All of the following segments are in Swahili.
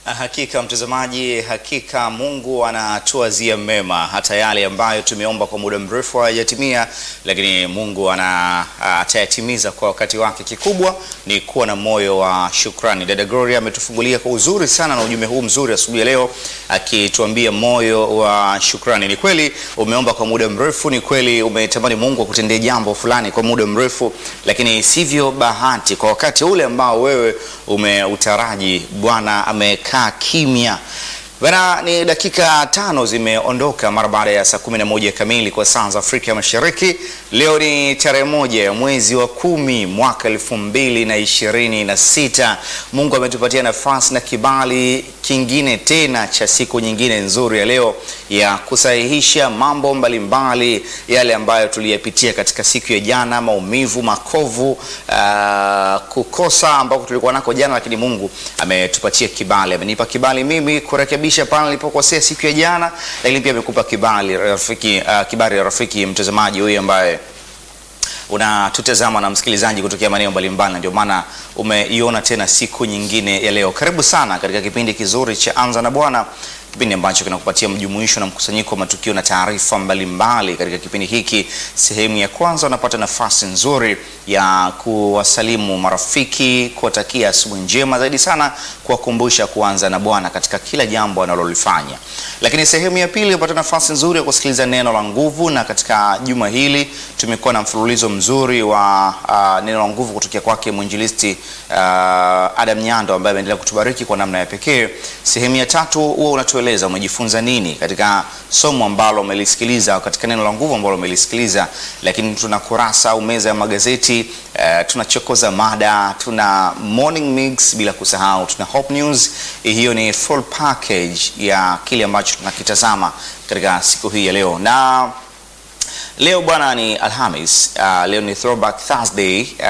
Hakika mtazamaji, hakika Mungu anatuazia mema, hata yale ambayo tumeomba kwa muda mrefu hayajatimia, lakini Mungu ana atayatimiza kwa wakati wake. Kikubwa ni kuwa na moyo wa shukrani. Dada Gloria ametufungulia kwa uzuri sana na ujumbe huu mzuri asubuhi ya leo, akituambia moyo wa shukrani. Ni kweli umeomba kwa muda mrefu, ni kweli umetamani Mungu akutendee jambo fulani kwa muda mrefu, lakini sivyo bahati kwa wakati ule ambao wewe umeutaraji, Bwana amekaa kimya. Bana, ni dakika tano zimeondoka mara baada ya saa kumi na moja kamili kwa saa za Afrika Mashariki. Leo ni tarehe moja ya mwezi wa kumi mwaka elfu mbili na ishirini na sita. Mungu ametupatia nafasi na kibali kingine tena cha siku nyingine nzuri ya leo ya kusahihisha mambo mbalimbali mbali, yale ambayo tuliyapitia katika siku ya jana, maumivu, makovu, uh, kukosa ambako tulikuwa nako jana, lakini Mungu ametupatia kibali, amenipa kibali mimi kurekebisha pale nilipokosea siku ya jana, lakini pia amekupa kibali rafiki, uh, kibali ya rafiki mtazamaji huyu ambaye unatutazama na msikilizaji kutokea maeneo mbalimbali, na ndio maana umeiona tena siku nyingine ya leo. Karibu sana katika kipindi kizuri cha Anza na Bwana, kipindi ambacho kinakupatia mjumuisho na mkusanyiko wa matukio na taarifa mbalimbali. Katika kipindi hiki, sehemu ya kwanza, unapata nafasi nzuri ya kuwasalimu marafiki, kuwatakia asubuhi njema, zaidi sana kuwakumbusha kuanza na Bwana katika kila jambo analolifanya. Lakini sehemu ya pili, unapata nafasi nzuri ya kusikiliza neno la nguvu, na katika juma hili tumekuwa na mfululizo mzuri wa uh, neno la nguvu kutokea kwake mwinjilisti uh, Adam Nyando ambaye ameendelea kutubariki kwa namna ya pekee. Sehemu ya tatu huwa unatueleza umejifunza nini katika somo ambalo umelisikiliza, katika neno la nguvu ambalo umelisikiliza. Lakini tuna kurasa au meza ya magazeti uh, tunachokoza mada, tuna morning mix, bila kusahau tuna Hope News. Hiyo ni full package ya kile ambacho tunakitazama katika siku hii ya leo na Leo bwana ni Alhamis. Uh, leo ni Throwback Thursday. Uh,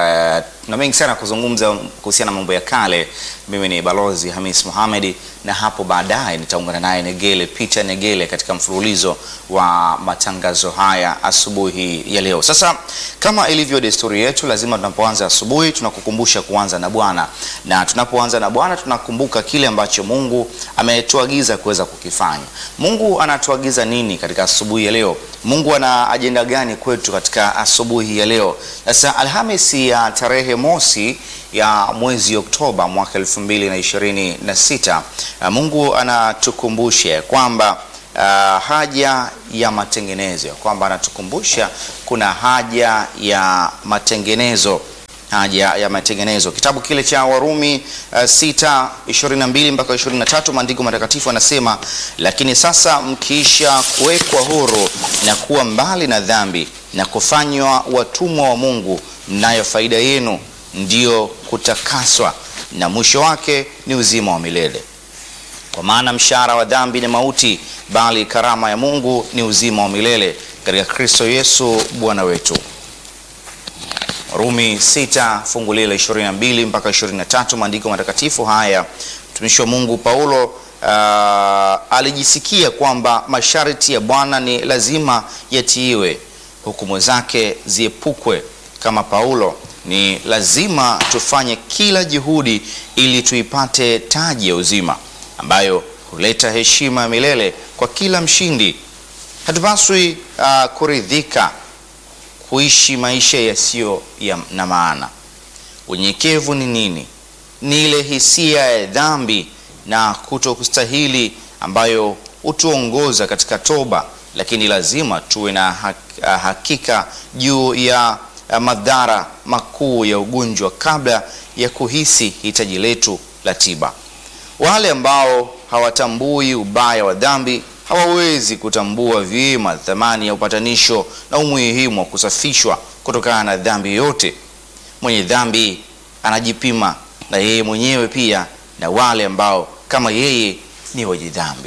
na mengi sana kuzungumza kuhusiana na mambo ya kale. Mimi ni Balozi Hamis Mohamed, na hapo baadaye nitaungana naye Negele Peter Negele katika mfululizo wa matangazo haya asubuhi ya leo. Sasa kama ilivyo desturi yetu, lazima tunapoanza asubuhi tunakukumbusha kuanza na Bwana, na tunapoanza na Bwana tunakumbuka kile ambacho Mungu ametuagiza kuweza kukifanya. Mungu anatuagiza nini katika asubuhi ya leo? Mungu ana ajenda gani kwetu katika asubuhi ya leo? Sasa Alhamisi ya tarehe mosi ya mwezi Oktoba mwaka elfu mbili na ishirini na sita Mungu anatukumbusha kwamba uh, haja ya matengenezo, kwamba anatukumbusha kuna haja ya matengenezo haja ya matengenezo. Kitabu kile cha Warumi uh, sita ishirini na mbili mpaka ishirini na tatu maandiko matakatifu anasema, lakini sasa mkiisha kuwekwa huru na kuwa mbali na dhambi na kufanywa watumwa wa Mungu, mnayo faida yenu ndiyo kutakaswa, na mwisho wake ni uzima wa milele. Kwa maana mshahara wa dhambi ni mauti, bali karama ya Mungu ni uzima wa milele katika Kristo Yesu Bwana wetu. Rumi 6 fungu lile 22 mpaka 23, maandiko matakatifu haya. Mtumishi wa Mungu Paulo uh, alijisikia kwamba masharti ya Bwana ni lazima yatiiwe, hukumu zake ziepukwe. Kama Paulo, ni lazima tufanye kila juhudi ili tuipate taji ya uzima ambayo huleta heshima ya milele kwa kila mshindi. Hatupaswi uh, kuridhika kuishi maisha yasiyo ya na maana. Unyenyekevu ni nini? Ni ile hisia ya dhambi na kutokustahili ambayo hutuongoza katika toba, lakini lazima tuwe na hakika juu ya madhara makuu ya ugonjwa kabla ya kuhisi hitaji letu la tiba. Wale ambao hawatambui ubaya wa dhambi hawawezi kutambua vyema thamani ya upatanisho na umuhimu wa kusafishwa kutokana na dhambi yoyote. Mwenye dhambi anajipima na yeye mwenyewe pia na wale ambao kama yeye ni wenye dhambi.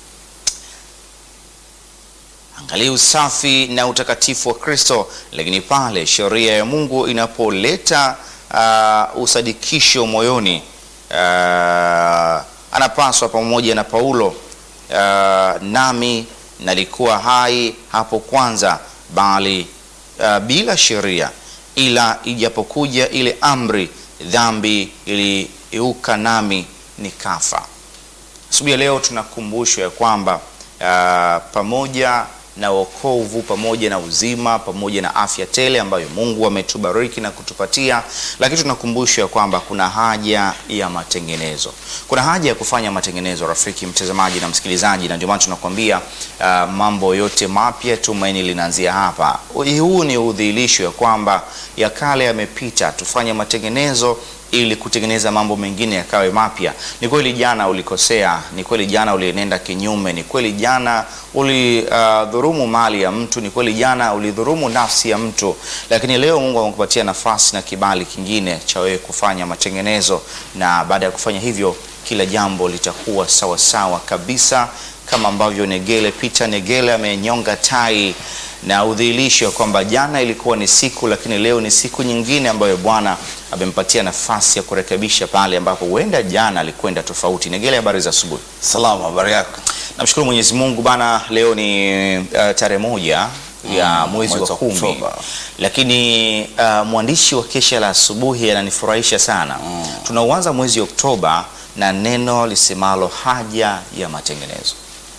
Angalia usafi na utakatifu wa Kristo, lakini pale sheria ya Mungu inapoleta uh, usadikisho moyoni, uh, anapaswa pamoja na Paulo Uh, nami nalikuwa hai hapo kwanza, bali uh, bila sheria, ila ijapokuja ile amri, dhambi iliiuka nami nikafa. asubuhi ya leo tunakumbushwa ya kwamba ah, pamoja na wokovu pamoja na uzima pamoja na afya tele ambayo Mungu ametubariki na kutupatia, lakini tunakumbushwa ya kwamba kuna haja ya matengenezo. Kuna haja ya kufanya matengenezo, rafiki mtazamaji na msikilizaji, na ndio maana tunakwambia ah, mambo yote mapya, tumaini linaanzia hapa. Huu ni udhihirisho ya kwamba ya kale yamepita, tufanye matengenezo ili kutengeneza mambo mengine yakawe mapya. Ni kweli jana ulikosea, ni kweli jana ulienenda kinyume, ni kweli jana ulidhurumu mali ya mtu, ni kweli jana ulidhurumu nafsi ya mtu, lakini leo Mungu amekupatia nafasi na kibali kingine cha wewe kufanya matengenezo, na baada ya kufanya hivyo kila jambo litakuwa sawa sawa kabisa, kama ambavyo Negele Peter Negele amenyonga tai na udhihirisho kwamba jana ilikuwa ni siku, lakini leo ni siku nyingine ambayo Bwana amempatia nafasi ya kurekebisha pale ambapo huenda jana alikwenda tofauti. Negele, habari za asubuhi. Salama, habari yako? Namshukuru Mwenyezi Mungu bana, leo ni uh, tarehe moja ya mwezi wa mwezi wa kumi, Oktoba. lakini uh, mwandishi wa kesha la asubuhi ananifurahisha sana. Tunauanza mwezi Oktoba na neno lisemalo haja ya matengenezo.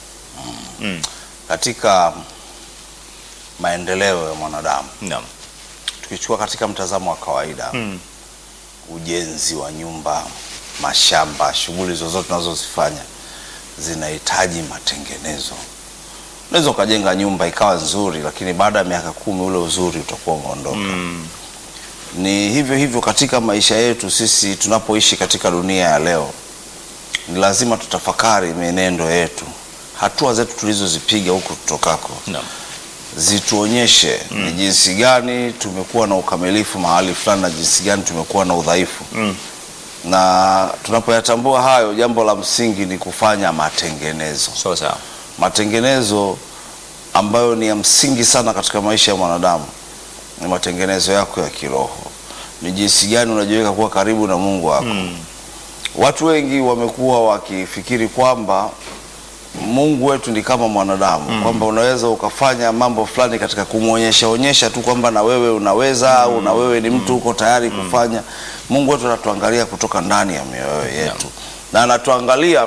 Katika maendeleo ya mwanadamu, Naam. tukichukua katika mtazamo wa kawaida Mm. ujenzi wa nyumba, mashamba, shughuli zozote tunazozifanya zinahitaji matengenezo. Unaweza ukajenga nyumba ikawa nzuri, lakini baada ya miaka kumi ule uzuri utakuwa umeondoka. Mm. Ni hivyo hivyo katika maisha yetu sisi tunapoishi katika dunia ya leo, ni lazima tutafakari mienendo yetu, hatua zetu tulizozipiga huko tutokako Naam. zituonyeshe ni jinsi gani tumekuwa na ukamilifu mahali fulani na jinsi gani tumekuwa na udhaifu Mm. na tunapoyatambua hayo, jambo la msingi ni kufanya matengenezo. Sawa sawa. Matengenezo ambayo ni ya msingi sana katika maisha ya mwanadamu ni matengenezo yako ya kiroho, ni jinsi gani unajiweka kuwa karibu na Mungu wako. Mm. Watu wengi wamekuwa wakifikiri kwamba Mungu wetu ni kama mwanadamu kwamba unaweza ukafanya mambo fulani katika kumwonyesha onyesha tu kwamba na wewe unaweza au na wewe ni mtu uko tayari kufanya. Mungu wetu anatuangalia kutoka ndani ya mioyo yetu na anatuangalia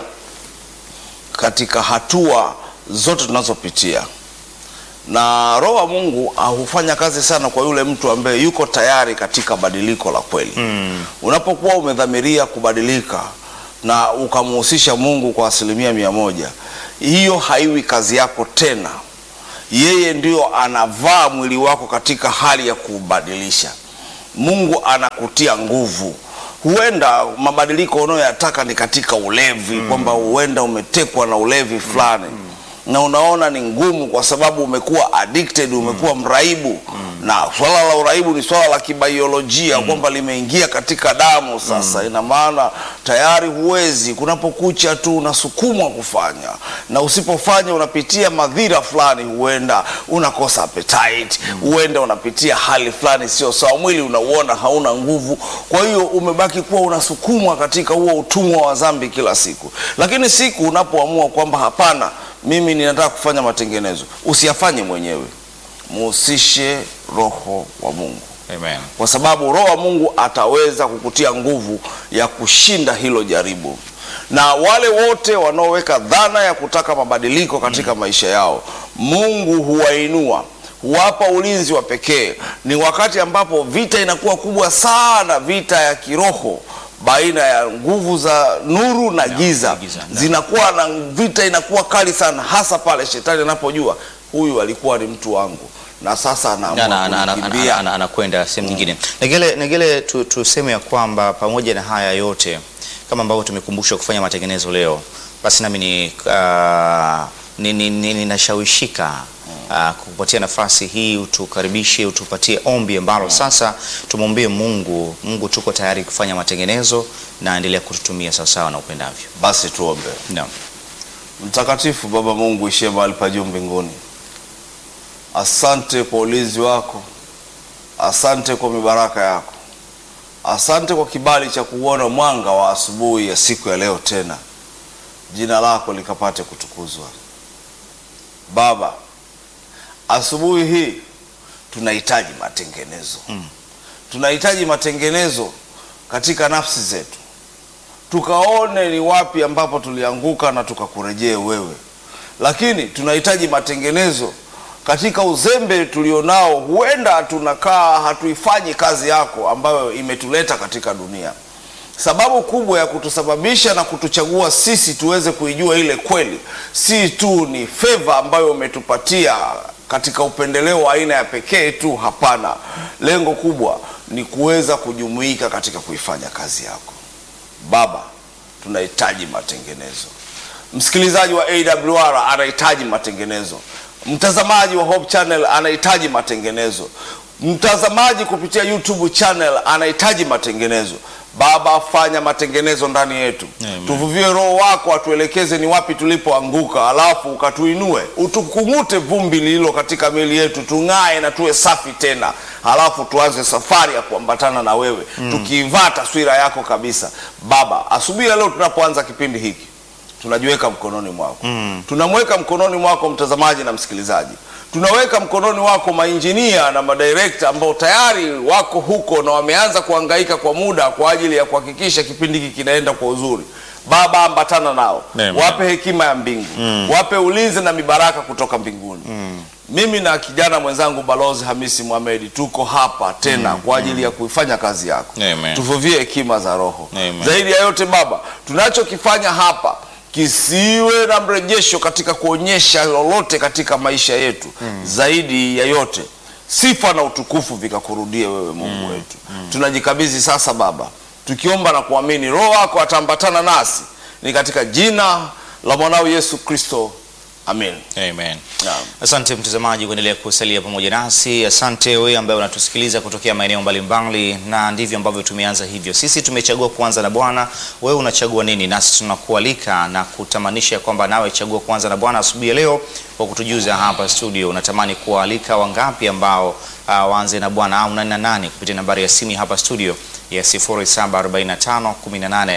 katika hatua zote tunazopitia, na Roho wa Mungu ah, hufanya kazi sana kwa yule mtu ambaye yuko tayari katika badiliko la kweli. Mm. Unapokuwa umedhamiria kubadilika na ukamhusisha Mungu kwa asilimia mia moja, hiyo haiwi kazi yako tena. Yeye ndio anavaa mwili wako katika hali ya kubadilisha. Mungu anakutia nguvu. Huenda mabadiliko unayoyataka ni katika ulevi, kwamba huenda umetekwa na ulevi fulani na unaona ni ngumu kwa sababu umekuwa addicted, umekuwa mraibu na swala la uraibu ni swala la kibaiolojia kwamba limeingia katika damu sasa. Ina maana tayari huwezi, kunapokucha tu unasukumwa kufanya, na usipofanya unapitia madhira fulani, huenda unakosa appetite, huenda unapitia hali fulani sio sawa, mwili unauona hauna nguvu, kwa hiyo umebaki kuwa unasukumwa katika huo utumwa wa dhambi kila siku. Lakini siku unapoamua kwamba hapana, mimi ninataka kufanya matengenezo, usiyafanye mwenyewe, muhusishe Roho wa Mungu, Amen. kwa sababu Roho wa Mungu ataweza kukutia nguvu ya kushinda hilo jaribu. Na wale wote wanaoweka dhana ya kutaka mabadiliko katika maisha yao, Mungu huwainua, huwapa ulinzi wa pekee. Ni wakati ambapo vita inakuwa kubwa sana, vita ya kiroho baina ya nguvu za nuru na giza, giza, na. zinakuwa na vita inakuwa kali sana, hasa pale shetani anapojua huyu alikuwa ni mtu wangu na sasa anaamua Ana- ana- ana- ana- kunikimbia. ana- anakwenda sehemu nyingine. Negele, Negele tu, tuseme ya kwamba pamoja na haya yote kama ambavyo tumekumbushwa kufanya matengenezo leo, basi nami ni ah, ni- ni- ni- ninashawishika ah, kukupatia nafasi hii, utukaribishe, utupatie ombi ambalo sasa tumwombee Mungu. Mungu, tuko tayari kufanya matengenezo na endelea kututumia sawasawa na upendavyo. Basi tuombe. Naam. Mtakatifu Baba Mungu ishie mahali pa juu mbinguni, asante kwa ulinzi wako, asante kwa mibaraka yako, asante kwa kibali cha kuona mwanga wa asubuhi ya siku ya leo tena. Jina lako likapate kutukuzwa. Baba, asubuhi hii tunahitaji matengenezo Mm. tunahitaji matengenezo katika nafsi zetu tukaone ni wapi ambapo tulianguka na tukakurejee wewe. Lakini tunahitaji matengenezo katika uzembe tulionao. Huenda tunakaa hatuifanyi kazi yako ambayo imetuleta katika dunia. Sababu kubwa ya kutusababisha na kutuchagua sisi tuweze kuijua ile kweli, si tu ni feva ambayo umetupatia katika upendeleo wa aina ya pekee tu. Hapana, lengo kubwa ni kuweza kujumuika katika kuifanya kazi yako. Baba, tunahitaji matengenezo. Msikilizaji wa AWR anahitaji matengenezo. Mtazamaji wa Hope Channel anahitaji matengenezo. Mtazamaji kupitia YouTube channel anahitaji matengenezo. Baba, fanya matengenezo ndani yetu, Amen. tuvuvie Roho wako atuelekeze ni wapi tulipoanguka, alafu ukatuinue, utukung'ute vumbi lililo katika miili yetu, tung'ae na tuwe safi tena, alafu tuanze safari ya kuambatana na wewe tukiivaa taswira yako kabisa. Baba, asubuhi ya leo tunapoanza kipindi hiki tunajiweka mkononi mwako tunamweka mkononi mwako mtazamaji na msikilizaji tunaweka mkononi wako mainjinia na madirekta ambao tayari wako huko na wameanza kuhangaika kwa muda kwa ajili ya kuhakikisha kipindi hiki kinaenda kwa uzuri baba ambatana nao Amen. wape hekima ya mbingu wape ulinzi na mibaraka kutoka mbinguni mimi na kijana mwenzangu balozi hamisi Mohamed tuko hapa tena kwa ajili ya kuifanya kazi yako Amen. tuvuvie hekima za roho Amen. zaidi ya yote baba tunachokifanya hapa kisiwe na mrejesho katika kuonyesha lolote katika maisha yetu zaidi ya yote sifa na utukufu vikakurudie wewe mungu wetu tunajikabidhi sasa baba tukiomba na kuamini roho wako ataambatana nasi ni katika jina la mwanao yesu kristo amen Amen. Naam. Asante mtazamaji kuendelea kusalia pamoja nasi. Asante wewe ambaye unatusikiliza kutokea maeneo mbalimbali, na ndivyo ambavyo tumeanza hivyo. Sisi tumechagua kuanza na Bwana. Wewe unachagua nini? Nasi tunakualika na kutamanisha kwamba nawe chagua kuanza na Bwana asubuhi ya leo kwa kutujuza hapa studio. Unatamani kuwaalika wangapi ambao uh, waanze na Bwana au nani na nani kupitia nambari ya simu hapa studio ya 0745 18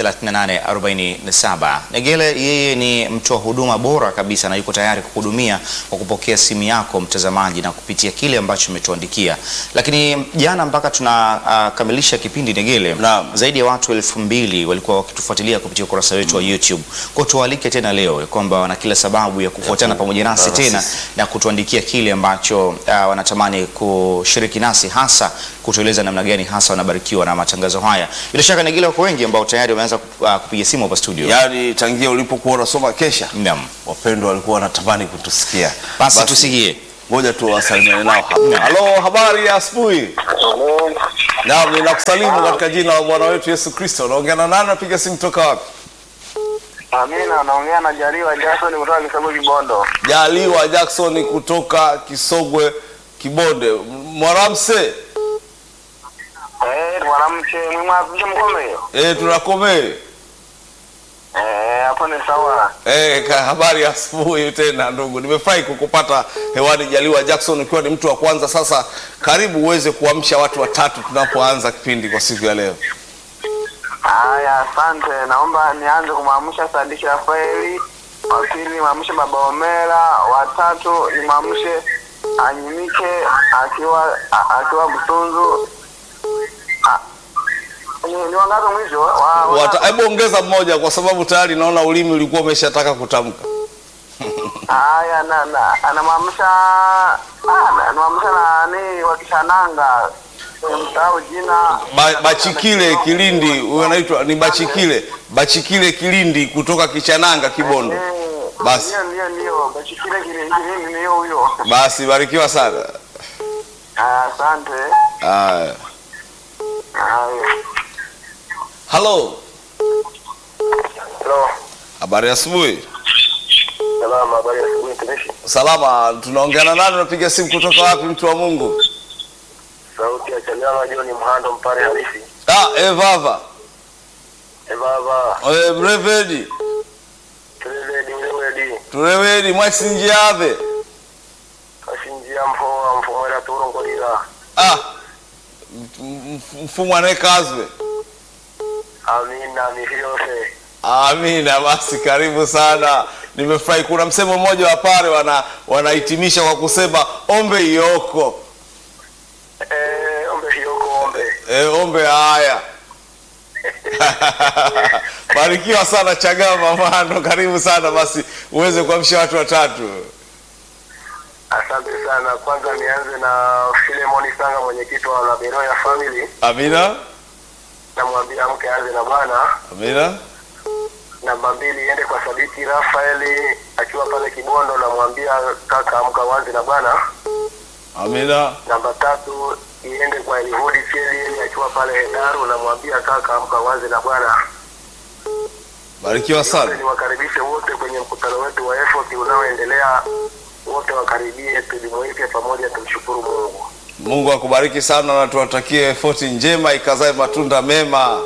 3847. Negele yeye ni mtoa huduma bora kabisa na yuko tayari kukuhudumia kwa kupokea simu yako mtazamaji na kupitia kile ambacho umetuandikia. Lakini jana mpaka tunakamilisha kipindi Negele, Naam. zaidi ya watu elfu mbili walikuwa wakitufuatilia kupitia ukurasa wetu wa YouTube. Kwa tualike tena leo ya kwamba wana kila sababu ya kufuatana pamoja nasi kuungana tena sisi. na kutuandikia kile ambacho uh, wanatamani kushiriki nasi hasa kutueleza namna gani hasa wanabarikiwa na matangazo haya. Bila shaka Negele, wako wengi ambao tayari wameanza uh, kupiga simu hapa studio. yaani tangia ulipokuwa unasoma kesha Naam. wapendwa walikuwa wanatamani kutusikia Basi tusikie. ngoja tuwasalimiane nao hapa halo habari ya asubuhi naam ninakusalimu katika jina la bwana wetu yesu kristo unaongea na nani napiga simu toka wapi Amina, naongea na Jaliwa Jackson kutoka Kisogwe Kibondo. jaliwa jackson kutoka kisogwe kibonde mwaramse Eh, mwanamke mwimwaje mkome? e, tunakomee Eh, hapo ni sawa. e, ka habari ya asubuhi tena ndugu nimefurahi kukupata hewani jaliwa jackson ukiwa ni mtu wa kwanza sasa karibu uweze kuamsha watu watatu tunapoanza kipindi kwa siku ya leo Haya, asante. Naomba nianze kumwamsha Sadiki Rafaeli, wa pili nimwamshe Baba Omera, wa tatu nimwamshe Anyimike akiwa a- akiwa Busunzu. Ah, Ni ni wangapi mwisho? Wa- wa- Wata- hebu ongeza mmoja kwa sababu tayari naona ulimi ulikuwa umeshataka kutamka Haya, na na anamwamsha ah, na- anamwamsha nani wa Kishananga. Nimsahau jina. ba, bachikile kilindi huyo anaitwa ni bachikile bachikile kilindi kutoka kichananga kibondo Eh, Basi. Ndio ndio ndio. Bachikile kile kile ni huyo. basi barikiwa sana Ah, Asante. haya Haya. halo Hello. habari ya asubuhi Salama, habari ya asubuhi mtumishi. salama tunaongea na nani unapiga simu kutoka wapi mtu wa mungu Sauti ya Chanyama John Mhando mpare halisi. ah, evava E baba, e, mrevedi tulele dilewedi. turewedi mwasinjiave Kashinjia mfoa mfomera turo ngodira. ah, m- m- mfumu anekazwe Amina nihiyose. Amina, basi karibu sana. Nimefurahi. Kuna msemo mmoja wa pale wana wanahitimisha kwa kusema ombe ioko Eh, ombe hiyoko ombe. e, ombe haya Barikiwa sana Chagama Mhando, karibu sana basi uweze kuamsha watu watatu. Asante sana. Kwanza nianze na Filemoni Sanga, mwenyekiti wa Laberoya Family. Amina, Namwambia mke aanze na Bwana. amina, Namba mbili iende kwa Sadiki Rafaeli akiwa pale Kibondo, namwambia kaka, amka uanze na Bwana. amina, Namba tatu iende kwa Elihudi Cheli akiwa pale Hedaru, namwambia kaka, amka uanze na Bwana. barikiwa sana. Niwakaribishe wote kwenye mkutano wetu wa effort unaoendelea, wote wakaribie, tujumuike pamoja, tumshukuru Mungu. Mungu akubariki sana na tuwatakie foti njema ikazae matunda mema.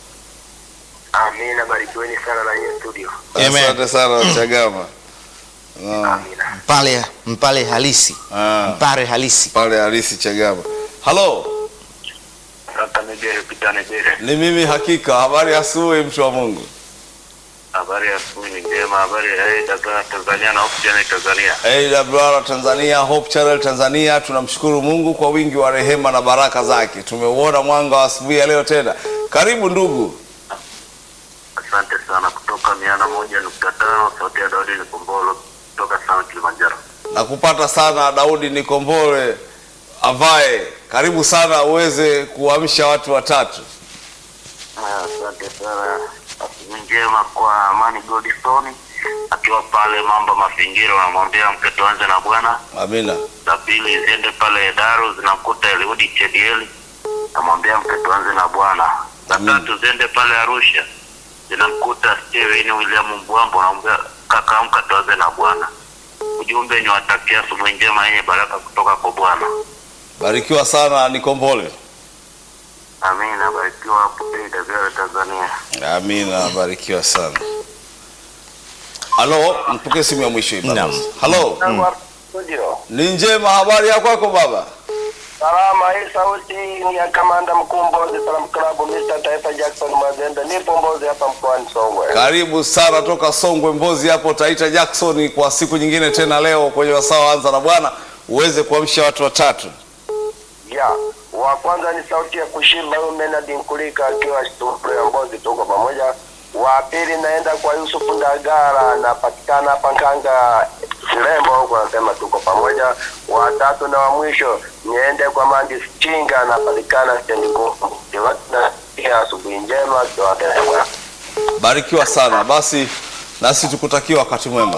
Amina, barikiweni sana na nyie studio. Amen. Asante sana Chagama. Ah, Amina. mpale mpale halisi ah, mpare halisi pale halisi Chagama. Halo, Kaka Negere, Pita Negere, ni mimi hakika. Habari ya asubuhi, mtu wa Mungu. habari ya asubuhi ni njema. Habari ya hey, Tanzania, Tanzania na Oxygen Tanzania. AWR Tanzania, Hope Channel Tanzania, tunamshukuru Mungu kwa wingi wa rehema na baraka zake. Tumeuona mwanga wa asubuhi ya leo tena. Karibu ndugu. Asante sana. Kutoka miana moja nukta tano sauti ya Daudi ni Kombolo kutoka Sana Kilimanjaro. Nakupata sana Daudi Nikombole avae. Karibu sana uweze kuamsha watu watatu. Haya, Asante sana. Asubuhi njema kwa Amani Godstone akiwa pale Mamba Mazingira, unamwambia mke tuanze na Bwana. Amina. za pili ziende pale Daru zinamkuta Eliudi Chedieli, namwambia mke tuanze na Bwana. Za Amen. tatu ziende pale Arusha zinamkuta Steven William Mbwambo, namwambia kaka, amka tuanze na Bwana. Ujumbe ni watakia asubuhi njema yenye baraka kutoka kwa Bwana. Barikiwa sana Nikombole. Amina, barikiwa hapo AWR Tanzania. Amina, barikiwa sana. Halo, mpokee simu ya mwisho hii baba. Naam. Halo, Studio. ni njema. Habari ya kwako baba? Salama, hii sauti ni ya kamanda mkuu Mbozi Salam Club Mr. Taifa Jackson Mazenda. Nipo Mbozi hapa mkoani Songwe. Karibu sana toka Songwe Mbozi hapo Taita Jackson, kwa siku nyingine tena leo kwenye wasaa wa anza na Bwana uweze kuamsha watu watatu. ya wa kwanza ni sauti ya kushimba huyu Menard Nkulika akiwa studio ya Mbozi, tuko pamoja. Wa pili naenda kwa Yusuf Ndagara, napatikana hapa Nkanga Lembo huko, anasema tuko pamoja. Wa tatu na wa mwisho niende kwa Mandi Chinga, napatikana stendi kuu. Pia asubuhi njema, tuwapende Bwana. Barikiwa sana basi, nasi tukutakia wakati mwema.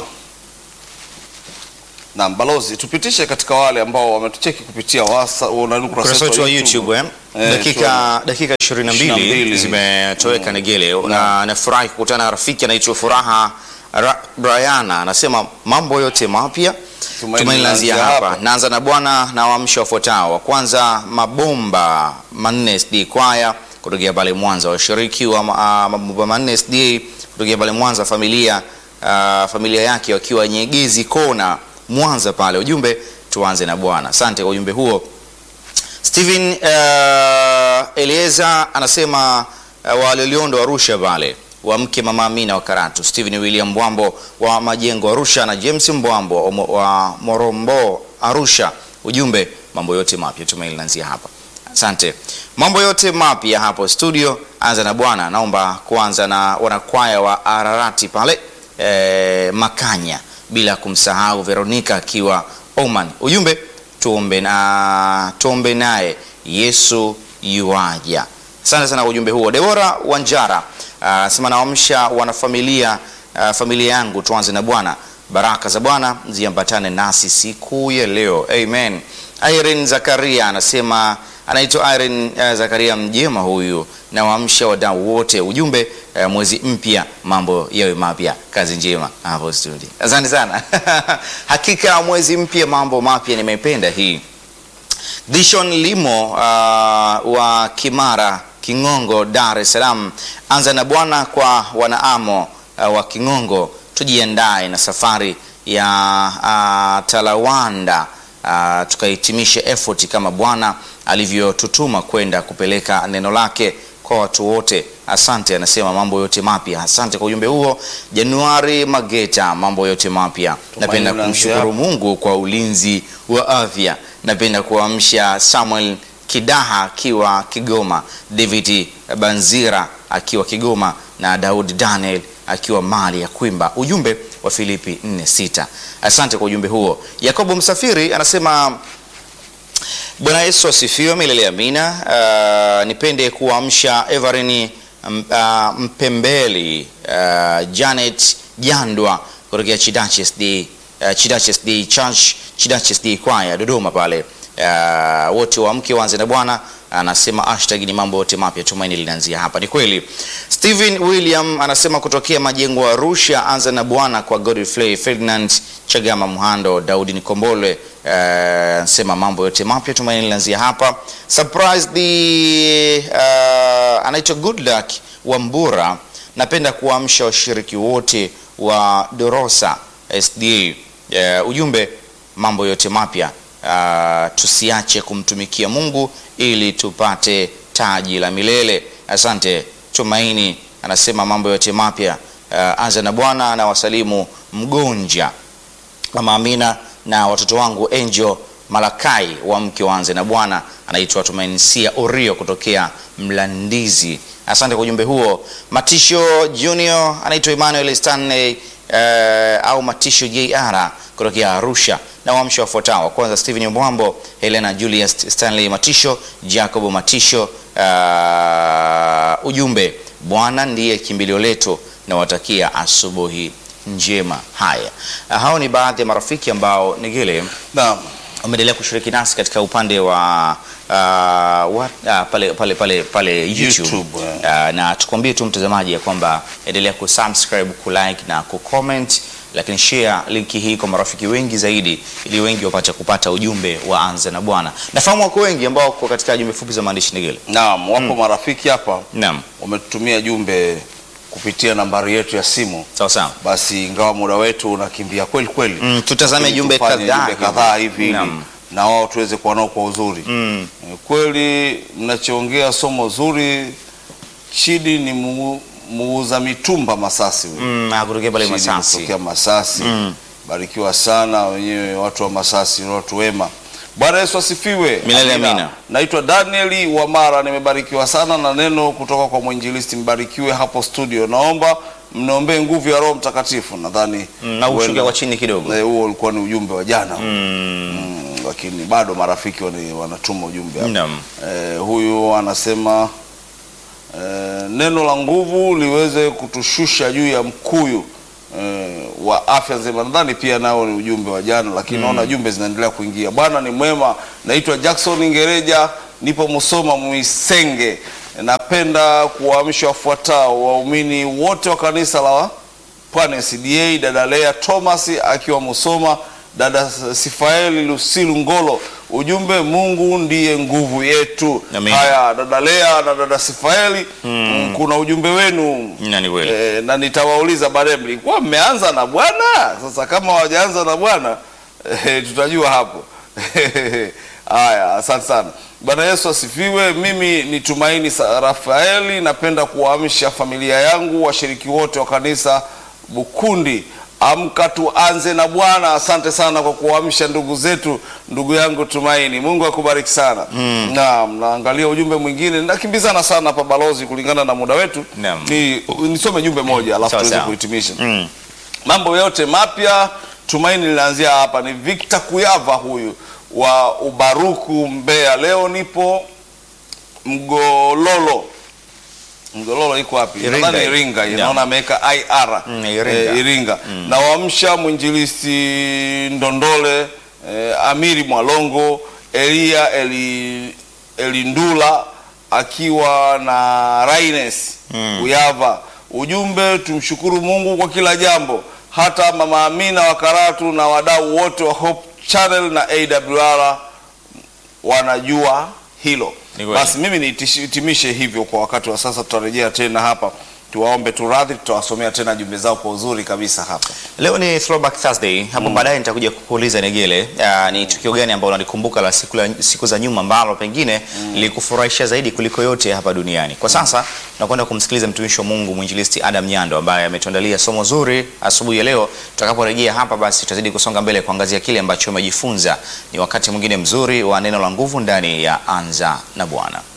Na balozi, tupitishe katika wale ambao wametucheki kupitia wasa, una- ukurasa wetu wa YouTube eh? Eh, dakika dakika 22 22 zimetoweka Negele na nafurahi kukutana na rafiki anaitwa Furaha Ra Briana anasema mambo yote mapya Tumaini tumaini lanzia linaanzia hapa. hapa. Naanza na Bwana na waamsho wafuatao. Wa kwanza mabomba manne SD kwaya kutokea pale Mwanza, washiriki wa ma- ah, mabomba manne SD kutokea pale Mwanza, familia ah, familia yake wakiwa Nyegezi Kona Mwanza pale. Ujumbe tuanze na Bwana. Asante kwa ujumbe huo. Steven uh, Elieza anasema uh, wa Loliondo Arusha pale wa mke mama Amina wa Karatu, Steven William Mbwambo wa Majengo Arusha na James Mbwambo wa Mo- wa Morombo Arusha. Ujumbe mambo yote mapya tumaini lanzia hapa. Asante. Mambo yote mapya hapo studio, anza na Bwana. Naomba kuanza na wanakwaya wa Ararati pale eh, Makanya, bila kumsahau Veronica akiwa Oman. Ujumbe tuombe na tuombe naye Yesu yuaja. Asante sana kwa ujumbe huo. Debora Wanjara anasema naamsha wanafamilia ah, familia yangu tuanze na Bwana. Baraka za Bwana ziambatane nasi siku ya leo. Amen. Irene Zakaria anasema anaitwa Irene uh, Zakaria mjema huyu, na waamsha wadau wote. Ujumbe uh, mwezi mpya mambo yawe mapya. Kazi njema hapo studio. Asante sana. Hakika mwezi mpya mambo mapya, nimependa hii. Dishon Limo uh, wa Kimara Kingongo, Dar es Salaam. Anza na Bwana kwa wanaamo uh, wa Kingongo, tujiandae na safari ya uh, Talawanda uh, tukahitimishe effort kama Bwana alivyotutuma kwenda kupeleka neno lake kwa watu wote. Asante, anasema mambo yote mapya. Asante kwa ujumbe huo. Januari Mageta, mambo yote mapya. Napenda unaanzia kumshukuru Mungu kwa ulinzi wa afya. Napenda kuamsha Samuel Kidaha akiwa Kigoma, David Banzira akiwa Kigoma na Daudi Daniel akiwa mali ya Kwimba. Ujumbe wa Filipi 4:6. Asante kwa ujumbe huo. Yakobo Msafiri anasema Bwana Yesu asifiwe milele amina. Uh, nipende kuamsha Everin um, uh, Mpembeli uh, Janet Jandwa kutokea Chidache SD uh, Chidache SD Church Chidache SD Choir Dodoma pale uh, wote waamke waanze na Bwana anasema hashtag ni mambo yote mapya, tumaini linaanzia hapa. Ni kweli. Steven William anasema kutokea majengo Arusha, anza na Bwana kwa Godfrey Ferdinand Chagama Muhando, Daudi Nikombole anasema mambo yote mapya, tumaini linaanzia hapa. Surprise the uh, anaitwa Good Luck wa Mbura, napenda kuamsha washiriki wote wa Dorosa SDA. Uh, ujumbe mambo yote mapya uh, tusiache kumtumikia Mungu ili tupate taji la milele. Asante. Tumaini anasema mambo yote mapya uh, anza na Bwana na wasalimu Mgonja, Mama Amina na watoto wangu Angel Malakai wa mke waanze na Bwana. Anaitwa Tumaini Sia Orio kutokea Mlandizi. Asante kwa ujumbe huo. Matisho Junior anaitwa Emmanuel Stanley uh, au Matisho JR kutokea Arusha na waamsho wafuatao. Kwanza Steven Mbwambo, Helena Julius Stanley Matisho, Jacob Matisho. Uh, ujumbe Bwana ndiye kimbilio letu na watakia asubuhi njema. Haya, uh, hao ni baadhi ya marafiki ambao Negele Naam. umeendelea kushiriki nasi katika upande wa uh, wa, uh, pale, pale, pale, pale YouTube, YouTube, uh, na tukwambie tu mtazamaji ya kwamba endelea kusubscribe, kulike na kucomment, lakini share linki hii kwa marafiki wengi zaidi, ili wengi wapate kupata ujumbe wa anza na Bwana. Nafahamu wako wengi ambao wako katika jumbe fupi za maandishi Negele. Naam, wapo marafiki hapa Naam, wametutumia jumbe kupitia nambari yetu ya simu. sawa sawa. Basi ingawa muda wetu unakimbia kweli kweli, Mm, tutazame lakini jumbe tufanye kadhaa jumbe kadhaa hivi ili Naam. na wao tuweze kuwa nao kwa uzuri. Mm. Eh, Kweli mnachoongea somo zuri. Chidi ni mu- muuza mitumba Masasi huyu. Mm, ah, kutokea pale Chidi Masasi. kutokea Masasi. Mm. Barikiwa sana wenyewe watu wa Masasi, ni watu wema. Bwana Yesu asifiwe. Milele amina. Naitwa Danieli Wamara, nimebarikiwa sana na neno kutoka kwa mwinjilisti. Mbarikiwe hapo studio. Naomba mniombee nguvu ya Roho Mtakatifu. Nadhani Mm, na ushuke huenda- kwa chini kidogo. Eh, huo ulikuwa ni ujumbe wa jana Mm. Mm, lakini bado marafiki wani- wanatuma ujumbe hapa. Naam. Eh, huyu anasema eh, neno la nguvu liweze kutushusha juu ya mkuyu eh, wa afya nzima. Nadhani pia nao ni ujumbe wa jana, lakini naona jumbe zinaendelea kuingia. Bwana ni mwema. Naitwa Jackson Ngereja, nipo Musoma Mwisenge. Napenda kuwaamsha wafuatao waumini wote wa kanisa la Pwani CDA, dada Lea Thomas akiwa Musoma, dada Sifaeli Lusilu Ngolo. Ujumbe, Mungu ndiye nguvu yetu. Amen. Haya, dada Lea na dada Sifaeli, mm, kuna ujumbe wenu Na ni kweli. e, na nitawauliza baadaye, mlikuwa mmeanza na Bwana? Sasa kama hawajaanza na Bwana e, tutajua hapo. Haya, asante sana. Bwana Yesu asifiwe. Mimi ni Tumaini Sa- Rafaeli, napenda kuwaamsha familia yangu, washiriki wote wa kanisa Bukundi. Amka tuanze na Bwana. Asante sana kwa kuamsha ndugu zetu, ndugu yangu Tumaini. Mungu akubariki sana. Naam, naangalia ujumbe mwingine, nakimbizana sana hapa balozi, kulingana na muda wetu. Naam. Ni nisome jumbe moja alafu Sawa, tuweze sawa. kuhitimisha Mm. mambo yote mapya tumaini linaanzia hapa ni Victor Kuyava huyu wa Ubaruku Mbeya leo nipo Mgololo Mgololo iko wapi Iringa. nadhani Iringa Yeah. inaona ameweka IR Mm, Iringa. Eh, Iringa na waamsha mwinjilisti Ndondole eh, Amiri Mwalongo Elia Eli, Elindula akiwa na Raines Kuyava ujumbe tumshukuru Mungu kwa kila jambo hata mama Amina wa Karatu na wadau wote wa Hope Channel na AWR wanajua hilo. Ni kweli. Basi mimi nihitimishe hivyo kwa wakati wa sasa, tutarejea tena hapa tuwaombe tu radhi, tutawasomea tena jumbe zao kwa uzuri kabisa hapa. Leo ni Throwback Thursday. Hapo baadaye nitakuja kukuuliza Negele, uh, ni tukio gani ambalo unalikumbuka la siku, la siku za nyuma ambalo pengine lilikufurahisha zaidi kuliko yote hapa duniani. Kwa sasa tunakwenda kumsikiliza mtumishi wa Mungu mwinjilisti Adam Nyando ambaye ametuandalia somo zuri asubuhi ya leo. Tutakaporejea hapa, basi tutazidi kusonga mbele kuangazia kile ambacho umejifunza. Ni wakati mwingine mzuri wa neno la nguvu ndani ya Anza na Bwana.